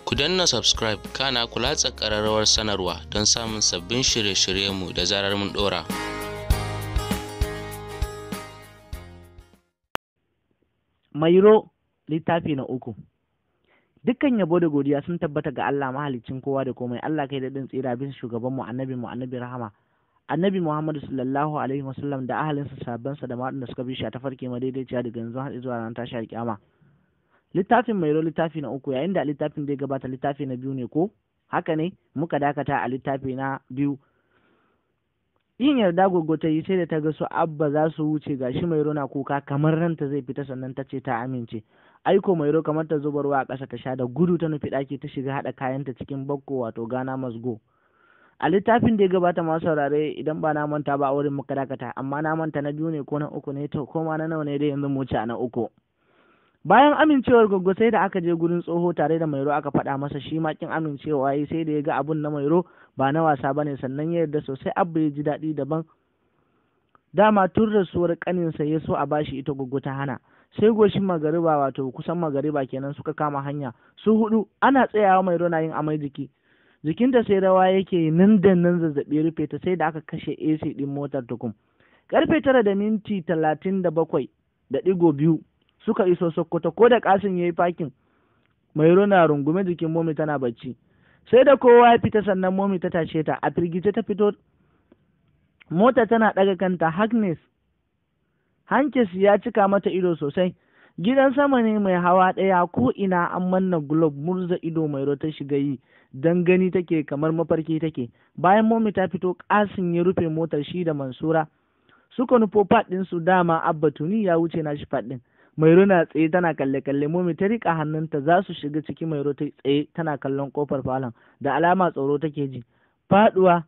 Ku danna subscribe kana ku latsa ƙararrawar sanarwa don samun sabbin shirye-shiryenmu da zarar mun ɗora. Mairo littafi na uku Dukkan yabo da godiya sun tabbata ga Allah mahaliccin kowa da komai Allah kai daɗin tsira bisa shugabanmu annabi mu annabi rahama annabi Muhammadu sallallahu alaihi wasallam da ahalinsa sabansa da waɗanda suka bi shi a tafarki madaidaiciya daga yanzu har zuwa ran tashi alƙiyama littafin mairo littafi na uku yayin da littafin da ya gabata littafi na biyu ne ko haka ne muka dakata a littafi na biyu yin yarda gogo ta yi sai da ta ga su abba za su wuce gashi mairo na kuka kamar ranta zai fita sannan ta ce ta amince aiko mairo kamar ta zuba ruwa a ƙasa ta sha da gudu ta nufi ɗaki ta shiga haɗa kayanta cikin bakko wato gana masgo a littafin da ya gabata masu saurare idan ba na manta ba a wurin muka dakata amma na manta na biyu ne ko na uku ne to ko ma na nawa ne dai yanzu mu wuce a na uku bayan amincewar goggo sai da aka je gurin tsoho tare da mairo aka faɗa masa shi ma kin amincewa yi sai da ya ga abun na mairo ba na wasa bane sannan ya yarda sosai abba ya ji daɗi daban dama tun rasuwar kaninsa ya so a bashi ita goggo ta hana sai goshin magariba wato kusan magariba kenan suka kama hanya su hudu ana tsayawa mairo na yin amai jiki jikinta sai rawa yake nan da nan zazzaɓi rufe ta sai da aka kashe AC ɗin motar tukum karfe tara da minti talatin da bakwai da ɗigo biyu suka iso Sokoto ko da kasin ya yi fakin mai na rungume jikin momi tana bacci sai da kowa ya fita sannan momi ta tashe ta a firgice ta fito mota tana ɗaga kanta Agnes Hankes ya cika mata ido sosai gidan sama ne mai hawa ɗaya ko ina an manna globe murza ido mai ta shiga yi don gani take kamar mafarki take bayan momi ta fito kasin ya rufe motar shi da mansura suka nufo faɗin su dama abba tuni ya wuce na shi faɗin mairo na tsaye tana kalle kalle momi ta rika hannunta za su shiga ciki mairo ta tsaye tana kallon kofar falon da alama tsoro take ji faduwa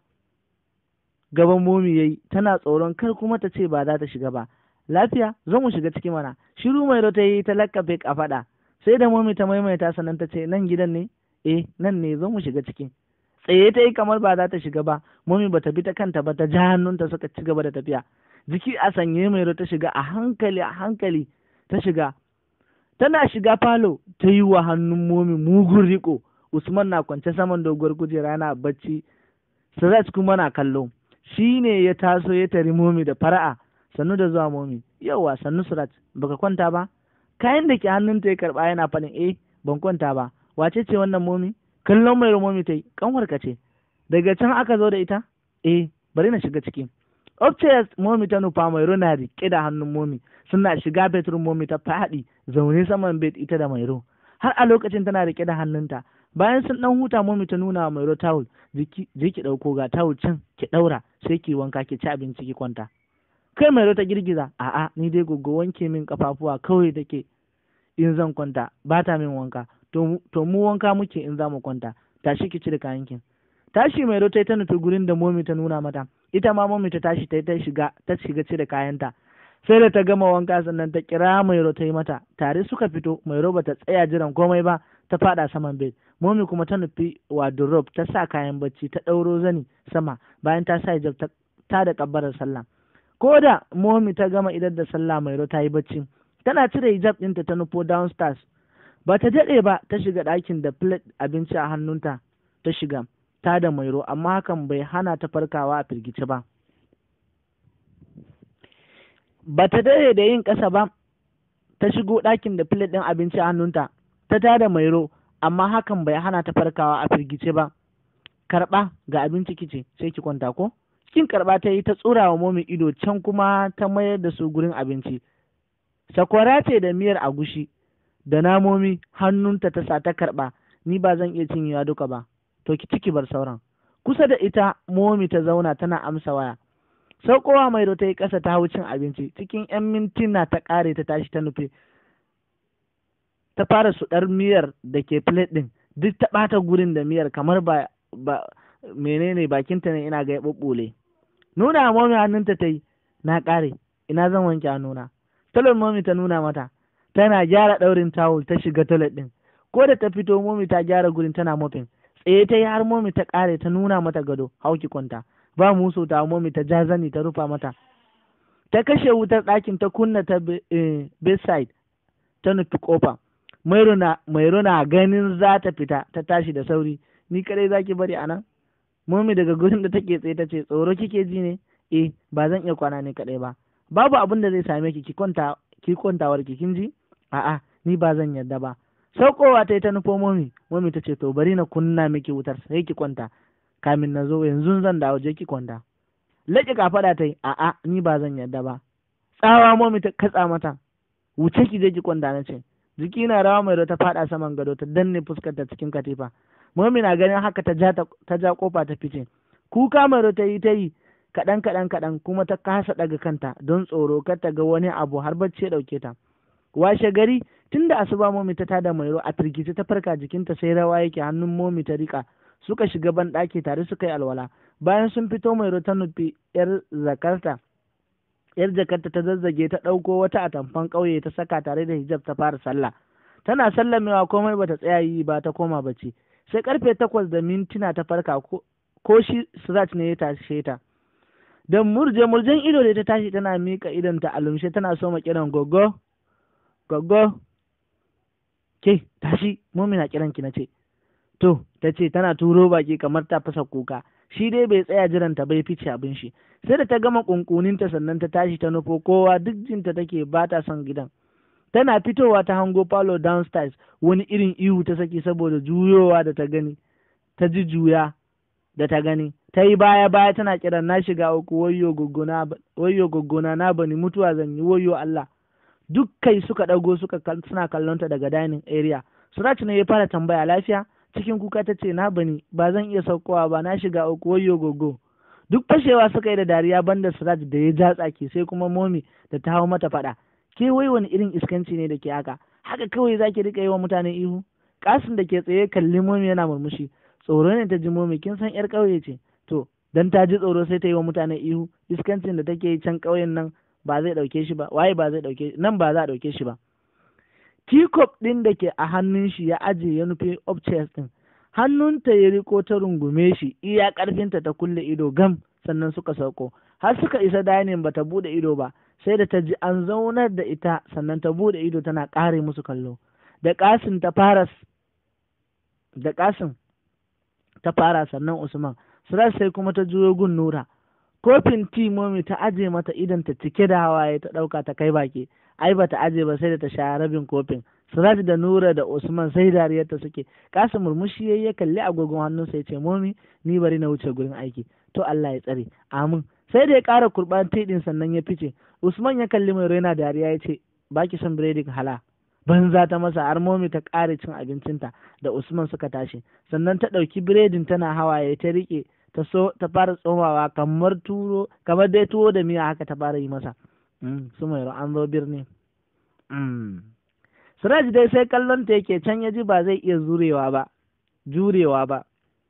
gaban momi yayi tana tsoron kar kuma ta ce ba za ta shiga ba lafiya zo mu shiga ciki mana shiru mairo ta yi ta lakkafe a faɗa sai da momi ta maimaita sannan ta ce nan gidan ne eh nan ne zo mu shiga ciki tsaye ta yi kamar ba za ta shiga ba momi ba ta bi ta kanta ba ta ja hannunta suka ci gaba da tafiya jiki a sanye mairo ta shiga a hankali a hankali ta shiga tana shiga falo ta yi wa hannun momi mugun riko usman na kwance saman doguwar kujera na bacci sirat kuma na kallo shi ne ya taso ya tari momi da fara'a sannu da zuwa momi yauwa sannu sirat baka kwanta ba kayan da ke hannunta ya karba yana faɗin eh ban kwanta ba wace ce wannan momi kallon mai momi ta yi kanwarka ce daga can aka zo da ita eh bari na shiga ciki upstairs momi ta nufa mairo na riƙe da hannun momi suna shiga bedroom momi ta faɗi zaune saman bed ita da mairo har a lokacin tana riƙe da hannunta bayan sun ɗan huta momi ta nuna wa mairo tawul je ki ɗauko ga tawul can ki ɗaura sai ki wanka ki ci abinci ki kwanta kai mairo ta girgiza a'a ni dai gogo wanke min kafafuwa kawai take in zan kwanta ba ta min wanka to mu wanka muke in za mu kwanta tashi ki cire kayankin tashi mai ta ta nufi gurin da momi ta nuna mata ita ma momi ta tashi ta ta shiga ta shiga cire kayanta sai da ta gama wanka sannan ta kira mai ta yi mata tare suka fito mai ba ta tsaya jiran komai ba ta fada saman bed momi kuma ta nufi wardrobe ta sa kayan bacci ta ɗauro zani sama bayan ta sa hijab ta da kabbarar sallah ko da momi ta gama idan da sallah mai ta yi bacci tana cire hijab ɗinta ta nufo downstairs ba ta daɗe ba ta shiga ɗakin da plate abinci a hannunta ta shiga ta da mairo amma hakan bai hana ta farkawa a firgice ba ba ta daɗe da yin ƙasa ba ta shigo ɗakin da plate ɗin abinci a hannunta ta ta da mairo amma hakan bai hana ta farkawa a firgice ba karɓa ga abinci kice sai ki kwanta ko cikin karɓa ta yi ta tsura wa momi ido can kuma ta mayar da su gurin abinci sakwara ce da miyar agushi da namomi hannunta ta sa ta karɓa ni ba zan iya cinyewa duka ba to ki ciki bar sauran kusa da ita momi ta zauna tana amsa waya saukowa mai ta yi ƙasa ta hau cin abinci cikin yan mintuna ta ƙare ta tashi ta nufi ta fara suɗar miyar da ke plate ɗin duk ta ɓata gurin da miyar kamar ba ba menene bakinta ne ina ga ya ɓuɓɓule nuna momi hannunta ta yi na ƙare ina zan wanke hannuna talon momi ta nuna mata tana gyara ɗaurin tawul ta shiga toilet ɗin ko da ta fito momi ta gyara gurin tana mofin tsaye ta yi har momi ta ƙare ta nuna mata gado hauki kwanta ba musu ta momi ta ja zani ta rufa mata ta kashe wutar ɗakin ta kunna ta bedside ta nufi kofa mairo na mairo na ganin za ta fita ta tashi da sauri ni kadai zaki bari anan momi daga gurin da take tsaye ta ce tsoro kike ji ne eh ba zan iya kwana ne kadai ba babu abin da zai same ki ki kwanta ki kwantawar ki kin ji a'a ni ba zan yarda ba saukowa ta yi ta nufo momi momi ta ce to bari na kunna miki wutar sai ki kwanta kamin na zo yanzu zan dawo je ki kwanta laƙi kafaɗa ta yi a'a ni ba zan yarda ba tsawa momi ta katsa mata wuce ki je ki kwanta na ce jiki na rawa mai ta faɗa saman gado ta danne fuskar ta cikin katifa momi na ganin haka ta ja ta ja kofa ta fice kuka mai ta yi ta yi kaɗan kaɗan kaɗan kuma ta kasa ɗaga kanta don tsoro kar ta ga wani abu har bacci ya ɗauke ta washe gari tun da asuba momi ta tada mairo a firgice ta farka jikinta sai rawa yake hannun momi ta rika suka shiga ban ɗaki tare suka yi alwala bayan sun fito mairo ta nufi yar zakarta yar jakarta ta zazzage ta ɗauko wata atamfan ƙauye ta saka tare da hijab ta fara sallah tana sallamewa komai bata tsaya yi ba ta koma bacci sai karfe takwas da mintuna ta farka ko shi sirat ne ya tashe ta da murje murjen ido da ta tashi tana mika idon ta alumshe tana so kiran gogo gogo ke tashi mumina kiran ki nace to ta ce tana turo baki kamar ta fasa kuka shi dai bai tsaya jiran ta bai fice abin shi sai da ta gama kunkuninta sannan ta tashi ta nufo kowa duk jinta take ba ta son gidan tana fitowa ta hango palo downstairs wani irin ihu ta saki saboda juyowa da ta gani ta ji juya da ta gani ta yi baya baya tana kiran na shiga uku wayyo goggona na bani mutuwa zan yi wayyo Allah duk kai suka ɗago suka suna kallon ta daga dining area Suraj ne ya fara tambaya lafiya cikin kuka ta ce na bani ba zan iya saukowa ba na shiga uku wayyo gogo duk fashewa suka yi da dariya banda Suraj da ya ja tsaki sai kuma momi da ta hau mata faɗa ke wai wani irin iskanci ne da ke haka haka kawai zaki rika yi wa mutane ihu kasin da ke tsaye kalli momi yana murmushi tsoro ne ta ji momi kin san yar ƙauye ce to dan ta ji tsoro sai ta yi wa mutane ihu iskancin da take yi can ƙauyen nan ba zai ɗauke shi ba waye ba zai ɗauke nan ba za a ɗauke shi ba teacup ɗin da ke a hannun shi ya aje ya nufi upstairs ɗin hannunta ya riko ta rungume shi iya ƙarfinta ta kulle ido gam sannan suka sauko har suka isa dining ba ta buɗe ido ba sai da ta ji an zaunar da ita sannan ta buɗe ido tana ƙare musu kallo da ƙasin ta fara da ƙasin ta fara sannan usman sirar sai kuma ta juyo gun nura kofin ti momi ta aje mata idan ta cike da hawaye ta ɗauka ta kai baki ai bata aje ba sai da ta sha rabin kofin Siraj da Nura da Usman sai dariyarta suke kasa murmushi yayi ya kalli agogon hannunsa ya ce momi ni bari na wuce gurin aiki to Allah ya tsare amin sai da ya ƙara kurban tiɗin sannan ya fice Usman ya kalli mai raina dariya ya ce baki son biredin hala banza ta masa har momi ta ƙare cin abincinta da Usman suka tashi sannan ta ɗauki biredin tana hawaye ta riƙe ta so ta fara tsomawa kamar turo kamar dai tuwo da miya haka ta fara yi masa su mai an zo birni Siraj dai sai kallon ta yake can ya ji ba zai iya zurewa ba jurewa ba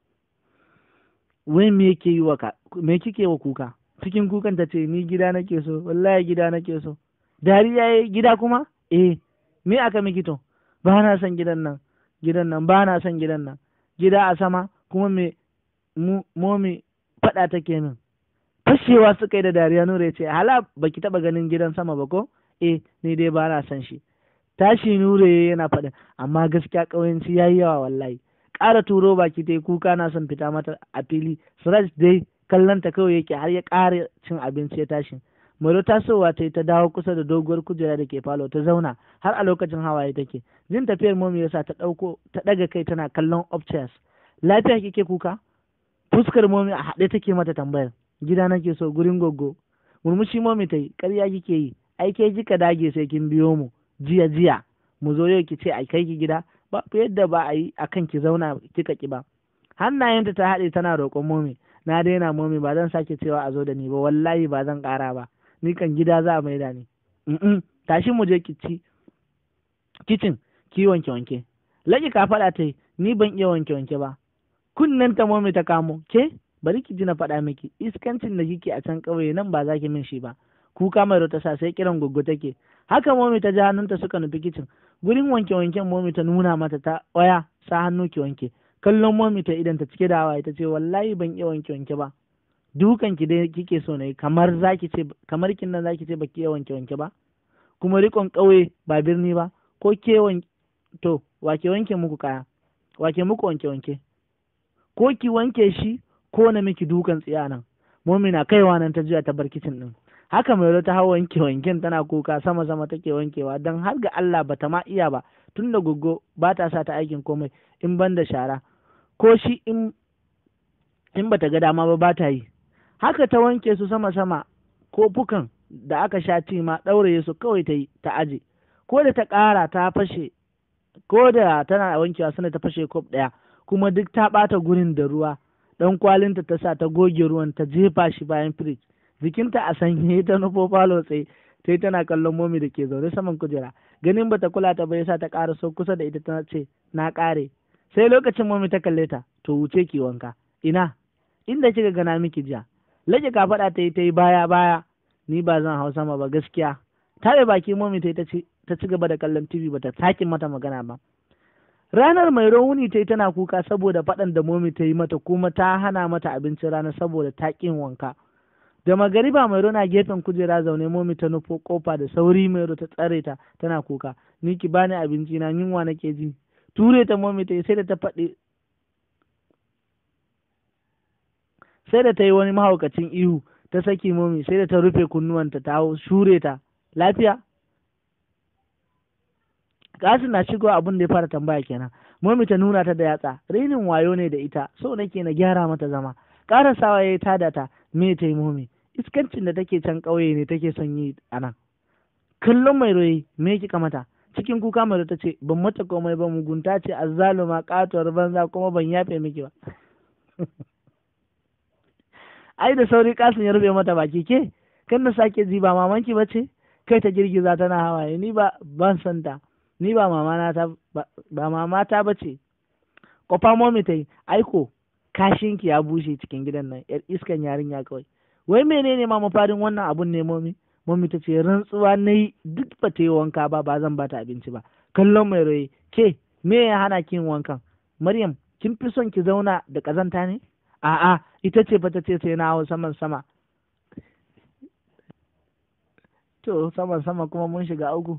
wai me yake yi wa me kike wa kuka cikin kukan ta ce ni gida nake so wallahi gida nake so dariya yayi gida kuma eh me aka miki to ba na son gidan nan gidan nan ba na son gidan nan gida a sama kuma me momi faɗa take min fashewa suka yi da dariya nura ya ce hala baki taɓa ganin gidan sama ba ko eh ni dai ba na son shi tashi nura yana faɗin amma gaskiya ƙauyenci ya yi yawa wallahi ƙara turo baki ta yi kuka na son fita mata a fili suraj dai kallon ta kawai yake har ya ƙara cin abinci ya tashi Maro tasowa ta yi ta dawo kusa da doguwar kujera da ke falo ta zauna har a lokacin hawaye take jin tafiyar momi yasa ta ɗauko ta ɗaga kai tana kallon upstairs lafiya kike kuka fuskar momi a haɗe take mata tambayar gida nake so gurin goggo murmushi momi ta yi ƙarya kike yi ai ke kika dage sai kin biyo mu jiya jiya mu zo yau ki ce a kai ki gida ba yadda ba a yi a kan ki zauna kika ki ba hannayenta ta haɗe tana roƙon momi na daina momi ba zan sake cewa a zo da ni ba wallahi ba zan ƙara ba ni kan gida za a maida ni tashi mu je ki ci kicin ki wanke wanke laki ka faɗa ta yi ni ban iya wanke wanke ba kunnen ta momi ta kamo ke bari ki ji na faɗa miki iskancin da kike a can ƙauye nan ba za ki min shi ba kuka mai ta sa sai kiran goggo take haka momi ta ja hannunta suka nufi kicin gurin wanke wanken momi ta nuna mata ta waya sa hannu ki wanke kallon momi ta idan ta cike da hawaye ta ce wallahi ban iya wanke wanke ba dukan ki dai kike so ne kamar zaki ce kamar kin nan zaki ce baki iya wanke wanke ba kuma rikon ƙauye ba birni ba ko ke to wake wanke muku kaya wake muku wanke wanke ko ki wanke shi ko na miki dukan tsiya nan momi na kaiwa nan ta juya ta bar kicin din haka mai ta hau wanke wanken tana kuka sama sama take wankewa don har ga Allah bata ma iya ba tun da goggo ba ta sa ta aikin komai in ban da shara ko shi in in bata ga dama ba ba ta yi haka ta wanke su sama sama kofukan da aka sha ci ma ɗauraye su kawai ta yi ta aje ko da ta ƙara ta fashe ko da tana wankewa sanda ta fashe kof ɗaya kuma duk ta ɓata gurin da ruwa ɗan kwalinta ta sa ta goge ruwan ta jefa shi bayan firij jikinta a sanye ta nufo falo tsaye sai tana kallon momi da ke zaune saman kujera ganin bata kula ta bai sa ta ƙara so kusa da ita ta ce na ƙare sai lokacin momi ta kalle ta to wuce ki wanka ina inda kika gana miki jiya lage ka faɗa ta yi ta yi baya baya ni ba zan hau sama ba gaskiya tare baki momi ta yi ta ci gaba da kallon tv bata sake mata magana ba ranar mai rauni ta yi tana kuka saboda faɗan da momi ta yi mata kuma ta hana mata abincin rana saboda ta ƙin wanka da magariba mai na gefen kujera zaune momi ta nufo kofa da sauri mai ta tsare ta tana kuka ni ki bani abinci na yunwa nake ji ture ta momi ta yi sai da ta faɗi sai da ta yi wani mahaukacin ihu ta saki momi sai da ta rufe kunnuwanta ta hau shure ta lafiya kasin na shigo abin da ya fara tambaya kenan momi ta nuna ta da yatsa rinin wayo ne da ita so nake na gyara mata zama karasawa ya yi tada ta me ta yi momi iskancin da take can ƙauye ne take son yi a nan kallon mai royi me kika mata cikin kuka mai ta ce ban mata komai ba mugunta ce azzaluma katuwar banza kuma ban yafe miki ba ai da sauri kasin ya rufe mata baki ke kan na sake ji ba mamanki ba ce kai ta girgiza tana hawaye ni ba ban san ta ni ba mama ta ba mama ta ba ce kofa momi ta yi aiko kashinki ya bushe cikin gidan nan yar iskan yarinya kawai wai menene ma mafarin wannan abun ne momi momi ta ce rantsuwa na yi duk ba ta yi wanka ba ba zan bata abinci ba kallon mai roye ke me ya hana kin wankan maryam kin fi son ki zauna da kazanta ne a'a ita ce ta ce sai na hau saman sama to saman sama kuma mun shiga uku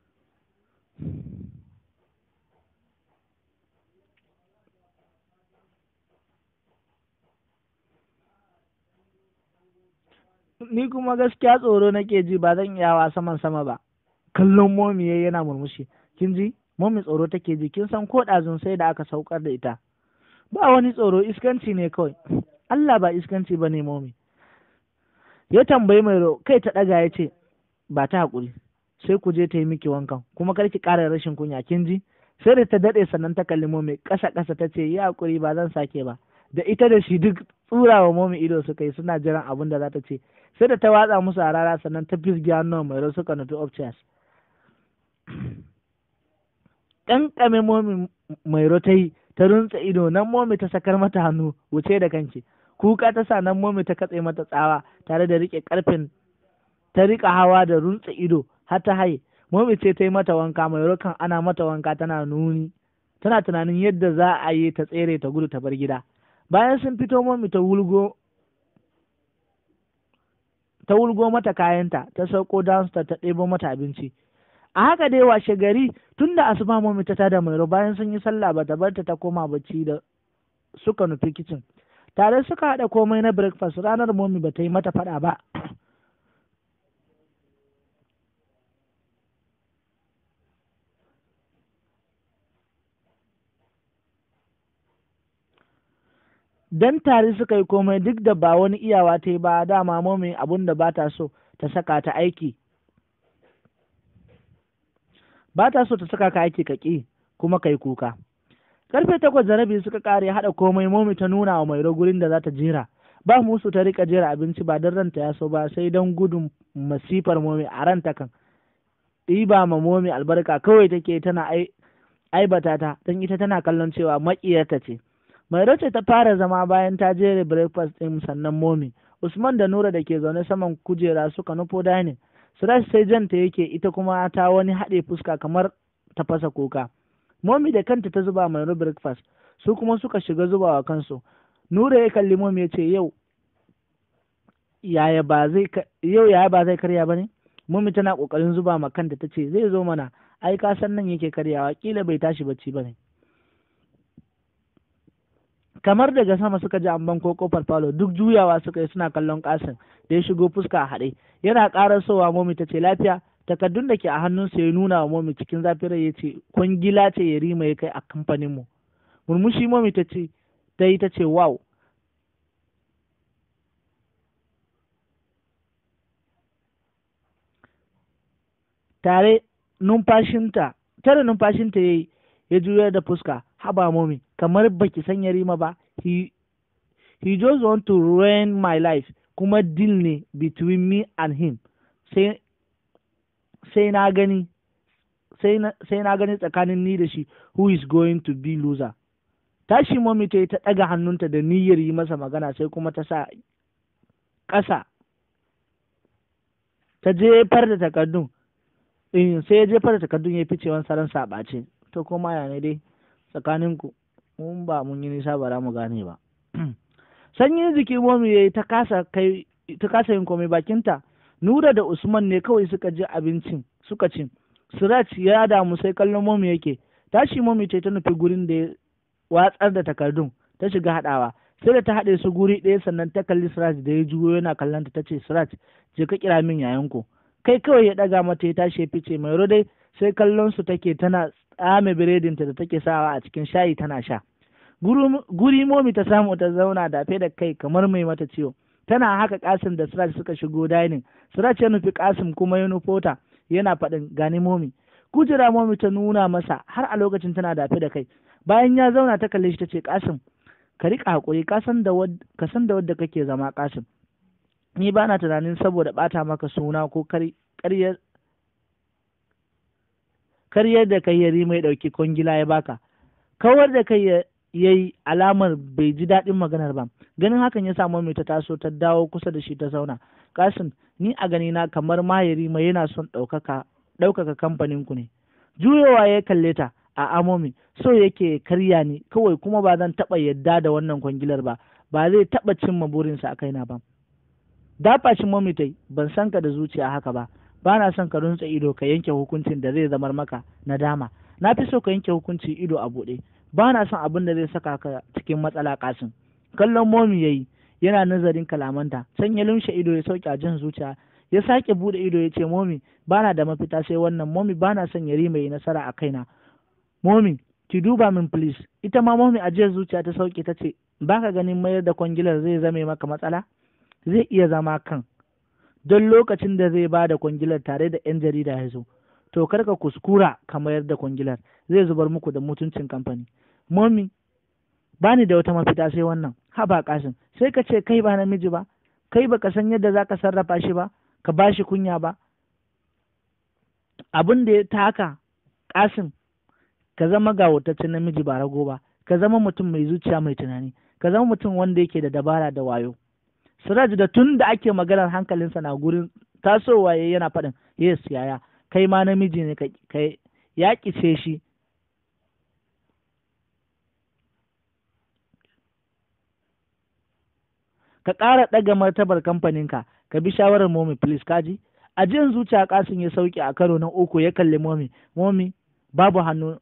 ni kuma gaskiya tsoro nake ji ba zan iya wa saman sama ba kallon momi yana murmushi kin ji momi tsoro take ji kin san ko ɗazun sai da aka saukar da ita ba wani tsoro iskanci ne kawai Allah ba iskanci ba ne momi ya tambayi mai kai ta ɗaga ya ce ba ta haƙuri sai ku je ta yi miki wankan kuma kar ki ƙara rashin kunya kin ji sai da ta daɗe sannan ta kalli momi ƙasa ƙasa ta ce yi haƙuri ba zan sake ba da ita da shi duk tsurawa momi ido suka yi suna jiran abin da za ta ce sai da ta watsa musu a rara sannan ta fisge hannun mai rai suka nufi upstairs ƙanƙame momi mai ta yi ta runtse ido nan momi ta sakar mata hannu wuce da kanki kuka ta sa nan momi ta katse mata tsawa tare da riƙe ƙarfin ta riƙa hawa da runtse ido har ta haye momi ce ta yi mata wanka mai rokan ana mata wanka tana nuni tana tunanin yadda za a yi ta tsere ta gudu ta bar gida bayan sun fito momi ta wulgo ta wulgo mata kayanta ta sauko downstairs ta ɗebo mata abinci a haka dai washe gari tun da asuba momi ta tada mai bayan sun yi sallah ba ta barta ta koma bacci da suka nufi kicin tare suka haɗa komai na breakfast ranar momi ba ta yi mata faɗa ba dan tare suka yi komai duk da ba wani iyawa ta yi ba dama momi abun da ba ta so ta saka ta aiki ba ta so ta saka ka aiki ka ƙi kuma kai kuka karfe takwas da rabi suka kare haɗa komai momi ta nuna wa mairo gurin da za ta jera ba musu ta rika jera abinci ba don ranta ya so ba sai don gudun masifar momi a ranta kan ɗiba ma momi albarka kawai take tana aibata ta don ita tana kallon cewa maƙiyarta ce mai ce ta fara zama bayan ta jere breakfast ɗin sannan momi usman da nura da ke zaune saman kujera suka nufo dining Sirash sai janta yake ita kuma ta wani haɗe fuska kamar ta fasa kuka. Momi da kanta ta zuba mai breakfast su kuma suka shiga zubawa kansu. Nura ya kalli momi ya ce yau yaya ba zai yau yaya ba zai karya ba ne? Momi tana kokarin zuba ma kanta ta ce zai zo mana ai ka san nan yake karyawa kila bai tashi bacci ba ne kamar daga sama suka ji amban ko kofar falo duk juyawa suka yi suna kallon kasin da ya shigo fuska a haɗe yana ƙarar sowa momi ta ce lafiya takardun da ke a hannunsa ya nuna wa momi cikin zafin rai ya ce kwangila ce ya rima ya kai a kamfaninmu murmushi momi ta ce ta yi ta ce wow tare numfashinta tare numfashinta ya yi ya juyar da fuska haba momi kamar baki san yarima ba he, he just want to ruin my life kuma deal ne between me and him sai sai na gani sai na gani tsakanin ni da shi who is going to be loser tashi momi ta yi ta ɗaga hannunta da niyyar yi masa magana sai kuma ta sa ƙasa ta jefar da takardun sai ya jefar da takardun ya fice wani saran saɓace to kuma ya ne dai tsakaninku mun ba mun yi nisa ba za mu gane ba sanyin jiki momi ya yi ta kasa kai ta kasa yin komai bakinta nura da usman ne kawai suka ji abincin suka ci siraj ya damu sai kallon momi yake tashi momi ta ta nufi gurin da ya watsar da takardun ta shiga haɗawa sai da ta haɗe su guri ɗaya sannan ta kalli siraj da ya juyo yana kallon ta ce siraj je ka kira min yayanku kai kawai ya ɗaga mata ya tashi ya fice mai dai sai kallon su take tana tsame biredinta da take sawa a cikin shayi tana sha guri momi ta samu ta zauna dafe da kai kamar mai mata ciwo tana haka kasim da siraj suka shigo dining siraj ya nufi kasim kuma ya nufo ta yana faɗin gani momi kujera momi ta nuna masa har a lokacin tana dafe da kai bayan ya zauna ta kalle shi ta ce kasim ka riƙa haƙuri ka san da wadda kake zama kasim ni ba na tunanin saboda ɓata maka suna ko karyar karyar da kai yari mai ɗauki kwangila ya baka kawar da kai ya yi alamar bai ji daɗin maganar ba ganin hakan ya samu mai ta taso ta dawo kusa da shi ta zauna kasim ni a gani na kamar mahiri mai yana son ɗaukaka ɗaukaka kamfanin ku ne juyowa ya kalle ta a amomi so yake karya ni kawai kuma ba zan taɓa yadda da wannan kwangilar ba ba zai taɓa cimma burinsa a kaina ba dafa shi momi tai ban san ka da zuciya haka ba ba na son ka runtse ido ka yanke hukuncin da zai zamar maka nadama na fi so ka yanke hukunci ido a buɗe ba na son abin da zai saka ka cikin matsala kasin kallon momi yayi yana nazarin kalamanta can ya lumshe ido ya sauke a jin zuciya ya sake bude ido ya ce momi ba na da mafita sai wannan momi ba na son yari mai nasara a kaina momi ki duba min please ita ma momi a jiyar zuciya ta sauke ta ce ba ka ganin mayar da kwangilar zai zame maka matsala zai iya zama kan don lokacin da zai ba da kwangilar tare da 'yan jarida ya zo to kar ka kuskura ka mayar da kwangilar zai zubar muku da mutuncin kamfani momi ba ni da wata mafita sai wannan haba kasin sai ka ce kai ba namiji ba kai baka san yadda za ka sarrafa shi ba ka ba shi kunya ba abin da ya taka kasin ka zama gawataccen namiji ba rago ba ka zama mutum mai zuciya mai tunani ka zama mutum wanda yake da dabara da wayo siraj da tun da ake maganar hankalinsa na gurin tasowa yana faɗin yes yaya kai ma namiji ne kai ya kice shi ka ƙara ɗaga martabar kamfaninka ka bi shawarar momi please kaji a jin zuciya kasin ya sauke a karo na uku ya kalli momi momi babu hannu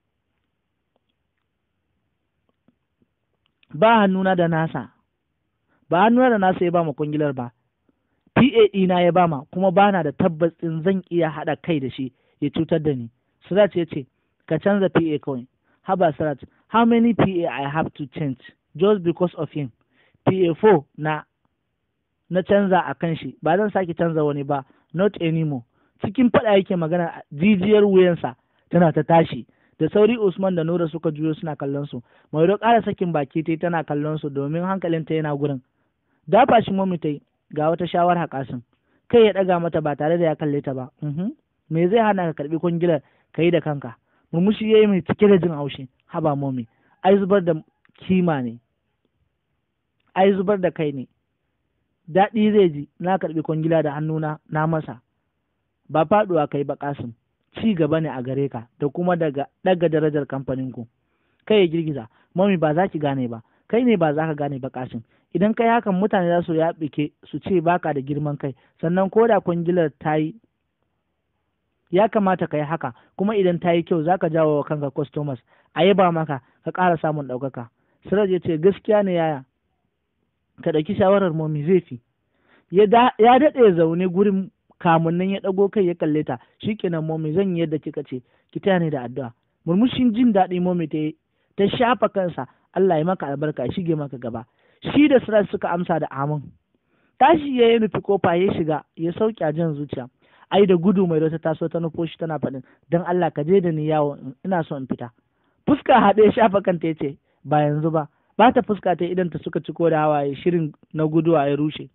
ba hannuna da nasa ba hannuna da nasa ya ba ma kungilar ba PA ɗina ya bama kuma bana da tabbas ɗin zan iya haɗa kai da shi ya cutar da ni Sirat ya ce ka canza PA kawai haba Sirat how many PA I have to change just because of him PA4 na na canza a kan shi ba zan sake canza wani ba not anymore cikin faɗa yake magana jijiyar wuyansa tana ta tashi da sauri Usman da Nura suka juyo suna kallon su mai ƙara sakin baki ta tana kallon su domin hankalinta yana gurin dafa shi mami ta ga wata shawara kasin kai ya ɗaga mata ba tare da ya kalle ta ba me zai hana ka karɓi kwangilar ka yi da kanka murmushi ya yi mai cike da jin haushi haba momi ai zubar da kima ne ai zubar da kai ne daɗi zai ji na karɓi kwangila da hannuna na masa ba faɗuwa kai ba kasim ci gaba ne a gare ka da kuma daga ɗaga darajar kamfanin ku kai ya girgiza mami ba za ki gane ba kai ne ba za ka gane ba kasim idan kai hakan mutane za su yaɓike su ce baka da girman kai sannan ko da kwangilar ta yi ya kamata ka yi haka kuma idan ta yi kyau za ka jawo wa kanka customers a yaba maka ka ƙara samun ɗaukaka siraj ya ce gaskiya ne yaya ka ɗauki shawarar momi zai fi ya daɗe zaune gurin kamun nan ya ɗago kai ya kalle ta shikenan momi zan yi yadda kika ce ki taya ni da addu'a murmushin jin daɗi momi ta ta shafa kansa Allah ya maka albarka ya shige maka gaba shi da siraj suka amsa da amin tashi ya yi nufi kofa ya shiga ya sauke a jan zuciya ai da gudu mai ta taso ta nufo shi tana faɗin don Allah ka je da ni yawo ina so in fita fuska haɗe shafa kanta ya ce ba yanzu ba ba ta fuska ta idan ta suka ciko da hawaye shirin na guduwa ya rushe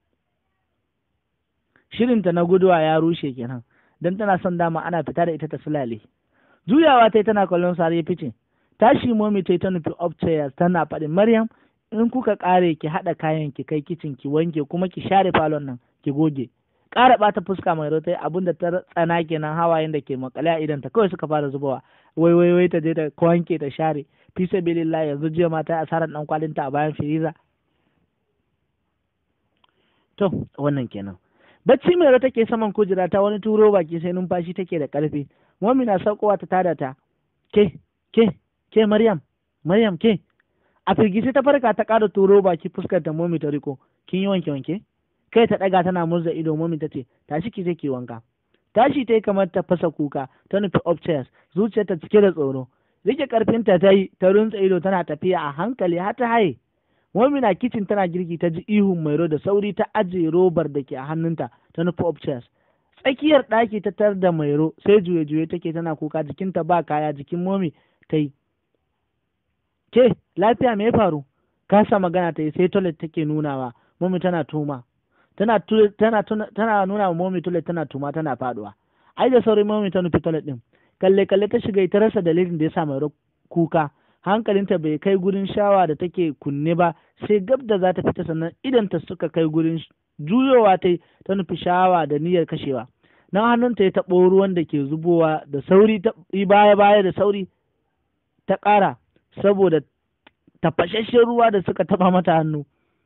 shirinta na guduwa ya rushe kenan don tana son dama ana fita da ita ta sulale juyawa ta yi tana kallon sa ya fice tashi momi ta yi ta nufi upstairs tana faɗin maryam in kuka ƙare ki haɗa kayan ki kai kicin ki wanke kuma ki share falon nan ki goge ƙara ɓata fuska mai rotai abin da ta tsana kenan hawayen da ke makale a idan ta kawai suka fara zubawa wai wai wai ta je ta wanke ta share fi sabilillah yanzu jiya ma ta asarar dan kwalinta a bayan firiza to wannan kenan bacci mai take saman kujera ta wani turo baki sai numfashi take da ƙarfi mami na saukowa ta tada ta ke ke ke maryam maryam ke a firgice ta farka ta ƙara turo baki fuskar ta momi ta riko kin yi wanke wanke kai ta ɗaga tana murza ido momi ta ce tashi ki je ki wanka tashi ta yi kamar ta fasa kuka ta nufi upstairs zuciyar ta cike da tsoro rike karfinta ta yi ta runtsa ido tana tafiya a hankali har ta haye momi na kicin tana girki ta ji ihun mairo da sauri ta ajiye robar da ke a hannunta ta nufi upstairs tsakiyar ɗaki ta tar da mairo sai juye juye take tana kuka jikinta ba kaya jikin momi ta yi ke lafiya me ya faru kasa magana ta yi sai toilet take nunawa momi tana tuma tana tana tana nuna wa momi toilet tana tuma tana faduwa ai da sauri momi ta nufi toilet din kalle kalle ta shiga ta rasa dalilin da ya sa mai kuka hankalinta bai kai gurin shawa da take kunne ba sai gab da za ta fita sannan idan ta suka kai gurin juyowa ta ta nufi shawa da niyyar kashewa nan hannunta ya taɓo ruwan da ke zubowa da sauri ta baya baya da sauri ta ƙara saboda tafashashen ruwa da suka taɓa mata hannu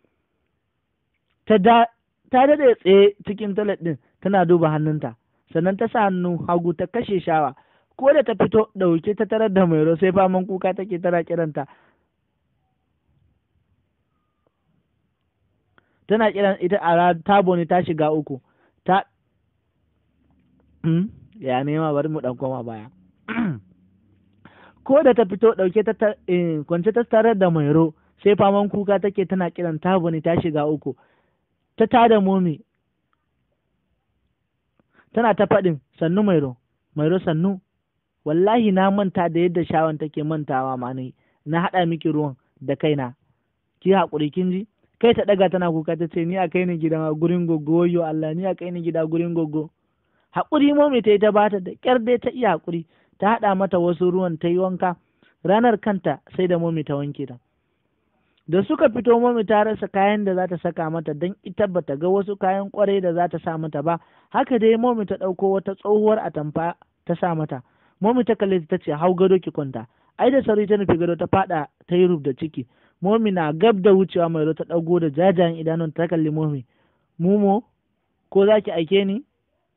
ta da ta daɗe tsaye cikin toilet ɗin tana duba hannunta sannan ta sa hannu hagu ta kashe shawa ko da ta fito ɗauke ta tarar da mairo sai faman kuka take tana kiranta tana kiran ita a tabo ne ta shiga uku ta ya nema bari mu ɗan koma baya ko da ta fito ɗauke ta kwance ta tarar da mairo sai faman kuka take tana kiran tabo ne ta shiga uku ta tada momi tana ta faɗin sannu mairo mairo sannu wallahi na manta da yadda shawan take mantawa ma ne na haɗa miki ruwan da kaina ki haƙuri kin ji kai ta ɗaga tana kuka ta ce ni a kai ni gida gurin goggo wayo Allah ni a kai ni gida gurin goggo haƙuri momi ta yi ta bata da ƙyar dai ta iya haƙuri ta haɗa mata wasu ruwan ta yi wanka ranar kanta sai da momi ta wanke ta da suka fito momi ta rasa kayan da za ta saka mata don ita bata ga wasu kayan kwarai da za ta sa mata ba haka dai momi ta ɗauko wata tsohuwar atamfa ta sa mata momi ta kalle ta ce hau gado ki kwanta ai da sauri ta nufi gado ta fada ta yi da ciki momi na gab da wucewa mai ta ɗago da jajayen idanun ta kalli momi mumo ko za ki aike ni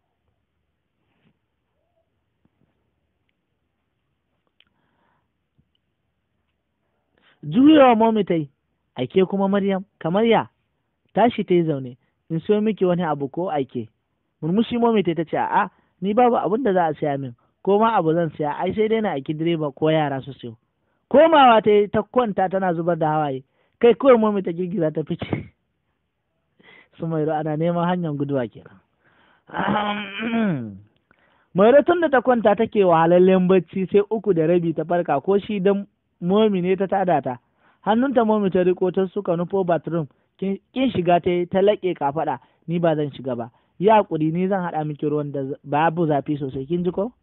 juyawa momi ta yi aike kuma maryam kamar ya tashi ta yi zaune in siyo miki wani abu ko aike murmushi momi ta ce a'a ni babu abin da za a siya min ko ma abu zan siya ai sai dai na aiki direba ko yara su siyo komawa ta yi ta kwanta tana zubar da hawaye kai kawai momi ta girgiza ta fice su mairo ana neman hanyar guduwa kenan mairo tun da ta kwanta take wahalallen bacci sai uku da rabi ta farka ko shi dan momi ne ta tada ta hannunta momi ta riko ta suka nufo bathroom kin shiga ta ta laƙe kafaɗa ni ba zan shiga ba yi haƙuri ni zan haɗa miki ruwan da babu zafi sosai kin ji ko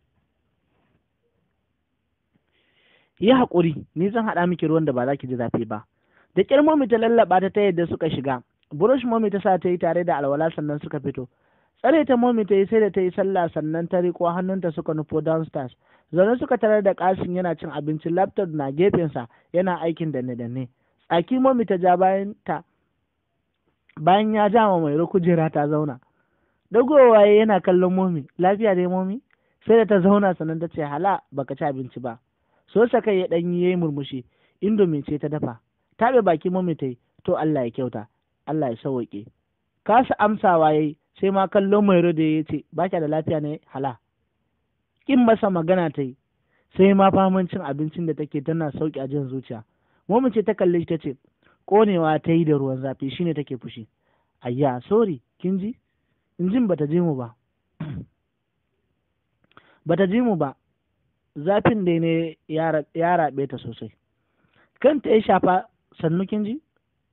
yi haƙuri ni zan haɗa miki ruwan da ba za ki ji zafi ba da ƙyar momi ta lallaɓa ta ta yadda suka shiga burush momi ta sa ta yi tare da alwala sannan suka fito tsare ta momi ta yi sai da ta yi sallah sannan ta riko hannunta suka nufo downstairs zaune suka tarar da kasin yana cin abinci laptop na gefensa yana aikin danne danne tsaki momi ta ja bayan ta bayan ya ja ma mai kujera ta zauna dagowa yana kallon momi lafiya dai momi sai da ta zauna sannan ta ce hala baka ci abinci ba so sa kai ya ɗan yi murmushi indomi ce ta dafa taɓe baki mami ta yi to Allah ya kyauta Allah ya sauwaƙe kasa amsawa yayi sai ma kallon mai da ya ce ba da lafiya ne hala kin masa magana ta yi sai ma faman cin abincin da take tana sauki a jin zuciya mami ce ta kalle shi ta ce ƙonewa ta yi da ruwan zafi shine take fushi ayya sorry kin ji injin bata ji mu ba bata ji mu ba zafin da ne ya raɓe ta sosai kanta ya shafa sannu kin ji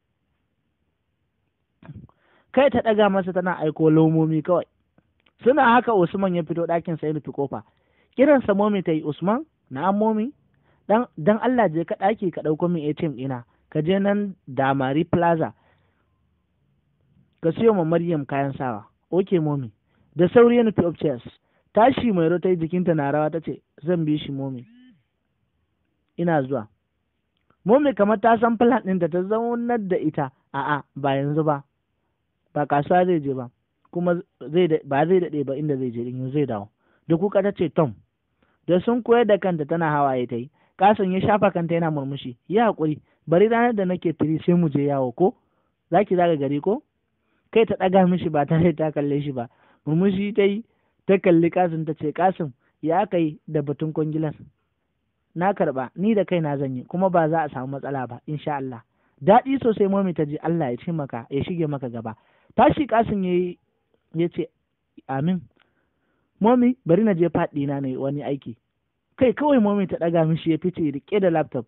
kai ta ɗaga masa tana aiko lomomi kawai suna haka usman ya fito ɗakin sa ya nufi kofa kiran sa momi ta yi usman na momi dan dan Allah je ka ɗaki ka ɗauko min ATM ɗina ka je nan damari plaza ka siyo ma Maryam kayan sawa oke momi da sauri ya nufi upstairs tashi mai ta yi jikinta na rawa ta ce zan bi shi momi ina zuwa momi kamar ta san plan ɗinta ta zaunar da ita a'a ba yanzu ba ba kasuwa zai je ba kuma ba zai daɗe ba inda zai je in zai dawo da kuka ta ce tom da sun koyar da kanta tana hawaye ta yi kasan ya shafa kanta yana murmushi ya haƙuri bari ranar da nake firi sai mu je yawo ko za ki zaga gari ko kai ta ɗaga mishi ba tare ta kalle shi ba murmushi ta yi ta kalli kasim ta ce kasim ya kai da batun kwangilar na karɓa ni da kai na zanyi kuma ba za a samu matsala ba insha Allah daɗi sosai mami ta ji Allah ya ce maka ya shige maka gaba tashi kasim ya ya ce amin momi bari na je faɗi na ne wani aiki kai kawai momi ta ɗaga mishi ya fice rike da laptop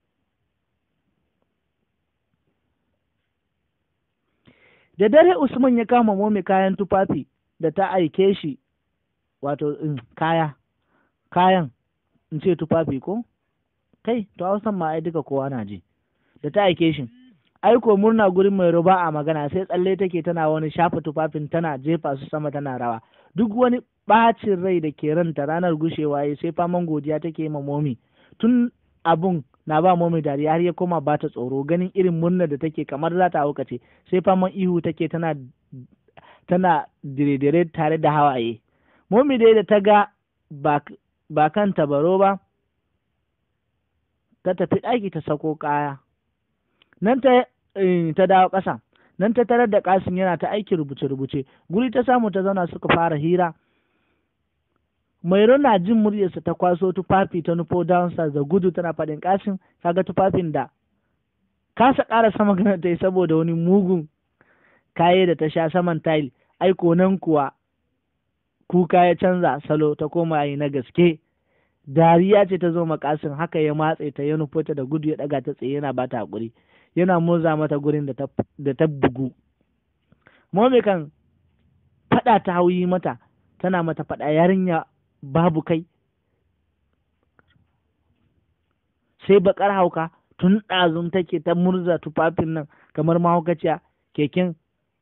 da dare usman ya kama momi kayan tufafi da ta aike shi wato kaya kayan in ce tufafi ko kai to hausan ma ai duka kowa na ji da ta aike shi aiko murna gurin mai ruba a magana sai tsalle take tana wani shafa tufafin tana jefa su sama tana rawa duk wani ɓacin rai da ke ranta ranar gushewa ya sai faman godiya take ma momi tun abun na ba momi dariya har ya koma ba ta tsoro ganin irin murnar da take kamar za ta haukace sai faman ihu take tana tana dire-dire tare da hawaye momi dai da ta ga ba kan tabaro ba ta tafi ɗaki ta sako kaya nan ta ta dawo ƙasa nan ta tarar da kasim yana ta aiki rubuce-rubuce guri ta samu ta zauna suka fara hira mairo na jin muryarsa ta kwaso tufafi ta nufo downstairs da gudu tana faɗin kasim kaga tufafin da kasa ƙara sama ganin ta yi saboda wani mugun kaye da ta sha saman tile aiko nan kuwa kuka ya canza salo ta koma yi na gaske dariya ce ta zo makasin haka ya matse ta ya nufo ta da gudu ya ɗaga ta tsaye yana bata haƙuri yana murza mata gurin da ta bugu Momi kan faɗa ta hauyi mata tana mata faɗa yarinya babu kai sai bakar hauka tun ɗazun take ta murza tufafin nan kamar mahaukaciya keken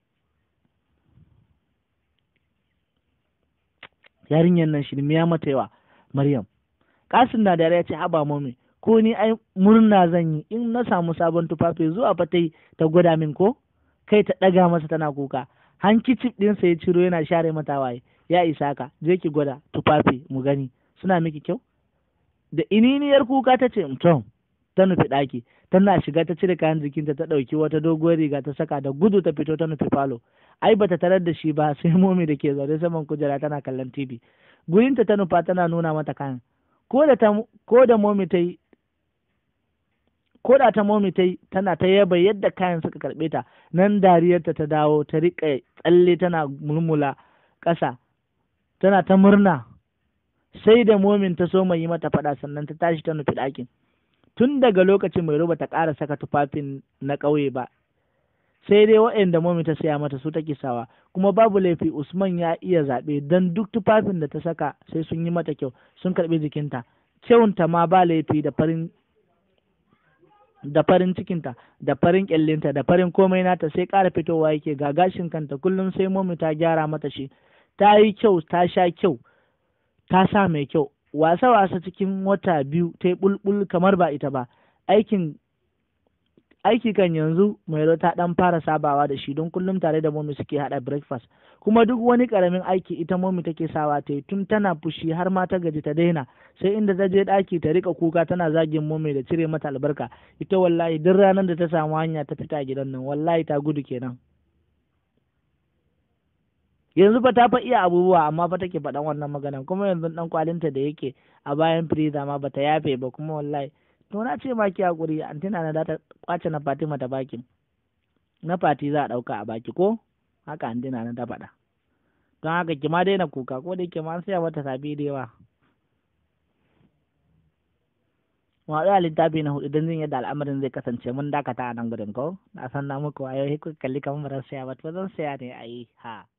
yarinyar nan shirmiya mata yawa maryam kasin na da ya ce haba mami ko ni ai murna zan yi in na samu sabon tufafi zuwa fa ta gwada min ko kai ta ɗaga masa tana kuka hankicif ɗinsa ya ciro yana share mata waye ya isa ka je ki gwada tufafi mu gani suna miki kyau da ininiyar kuka ta ce tom ta nufi ɗaki tana shiga ta cire kayan jikinta ta ɗauki wata doguwar riga ta saka da gudu ta fito ta nufi falo ai bata tarar da shi ba sai momi da ke zaune saman kujera tana kallon tv gurinta ta nufa tana nuna mata kayan ko da ta ko da momi ta yi ko da ta momi ta yi tana ta yaba yadda kayan suka karɓe ta nan dariyarta ta dawo ta riƙa tsalle tana murmula ƙasa tana ta murna sai da momin ta so mai yi mata faɗa sannan ta tashi ta nufi ɗakin tun daga lokacin mai ruba ta ƙara saka tufafin na ƙauye ba sai dai waɗanda momi ta saya mata su take sawa kuma babu laifi usman ya iya zaɓe don duk tufafin da ta saka sai sun yi mata kyau sun karɓi jikinta kyawunta ma ba laifi da farin da farin cikinta da farin kyallinta da farin komai nata sai ƙara fitowa yake ga gashin kanta kullum sai momi ta gyara mata shi ta yi kyau ta sha kyau ta sa mai kyau wasa wasa cikin wata biyu ta yi bulbul kamar ba ita ba aikin aiki kan yanzu mairo ta dan fara sabawa da shi don kullum tare da momi suke hada breakfast kuma duk wani karamin aiki ita momi take sawa ta yi tun tana fushi har ma ta gaji ta daina sai inda ta je daki ta rika kuka tana zagin momi da cire mata albarka ita wallahi duk ranar da ta samu hanya ta fita gidan nan wallahi ta gudu kenan yanzu fa ta fa iya abubuwa amma fa take faɗan wannan maganan kuma yanzu dan kwalinta da yake a bayan firiza ma bata yafe ba kuma wallahi to na ce ma ki hakuri antina na ta kwace na Fatima ta baki na Fati za a dauka a baki ko haka antina na ta faɗa don haka ki ma daina kuka ko da ke ma sai mata sabi da yawa mu haɗu a littafi na hudu don jin yadda al'amarin zai kasance mun dakata a nan gudun ko na san na muku wayo kuka kalli kamar ba zan saya ba to zan saya ne a yi ha